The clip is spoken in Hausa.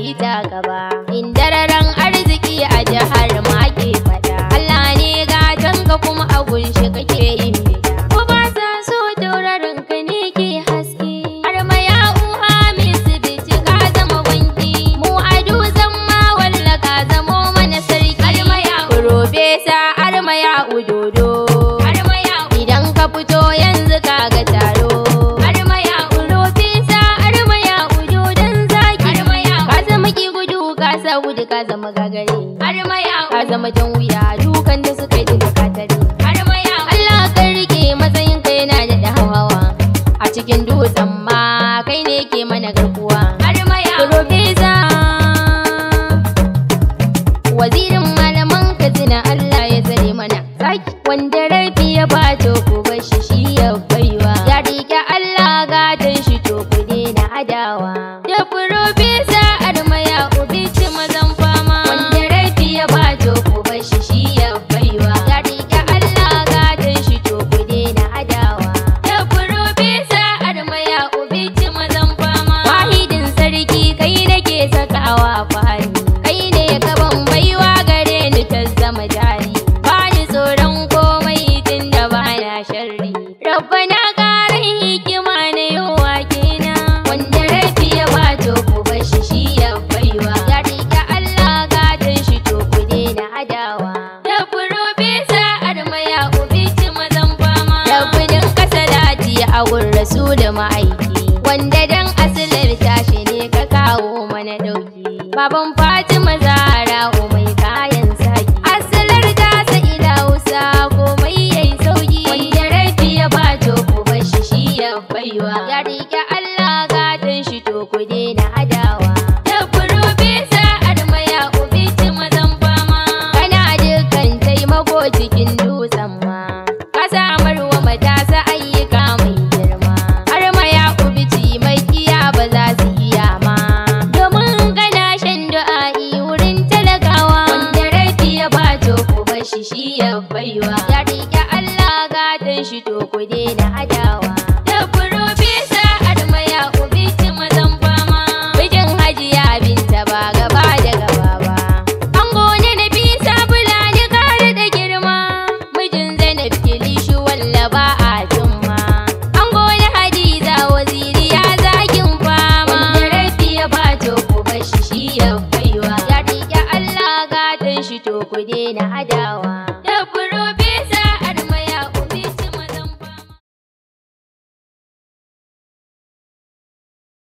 yi ta gaba indararan arziki a jihar ma ke fada Allah ne gatan ka kuma a gunshi kake yin bida ko ba sa so tauraron ka ne ke haske har ma ya uha min su bici ka zama wanki mu a dutsen ma walla ka zamo mana sarki har ma ya profesa har ma ya udodo har ma ya idan ka fito yanzu ka ga taro har ma ya profesa har ma ya udodon zaki har ma ya ka zama ki gudu ka sa gudu ka zama gagare har ma ya ka zama jan wuya dukan da suka yi da katare har ma ya Allah ka rike matsayin ka yana da hawawa a cikin dutsen ma kai ne ke mana garkuwa har ma ya profesa wazirin malaman katsina Allah ya tsare mana zaki wanda rafi ya bato ku bashi shi ya baiwa ya rike Allah gadon shi to ku daina adawa da profesa armaya ubici mazan fama wanda rafi ya bato ku bashi shi ya baiwa ya rike Allah gadon shi to ku daina adawa da profesa armaya ubici mazan fama wahidin sarki kai nake sakawa fahari kai ne gaban baiwa gare ni ta zama jari ba ni tsoron komai tun da ba na sharri rabbana ƙarin hikima na yawa kena wanda rafi ya bato ku bashi shi ya baiwa ya riƙe Allah gadon shi to ku daina adawa da profesa armaya ubici mazan fama rabbinin kasalati a gun rasul ma'aiki wanda dan asilar tashi ne ka kawo mana dauki baban fatima zara mai kayan saki asalar tasa ila hausa komai yayi sauki wanda rafi ya bato ku bashi shi ya baiwa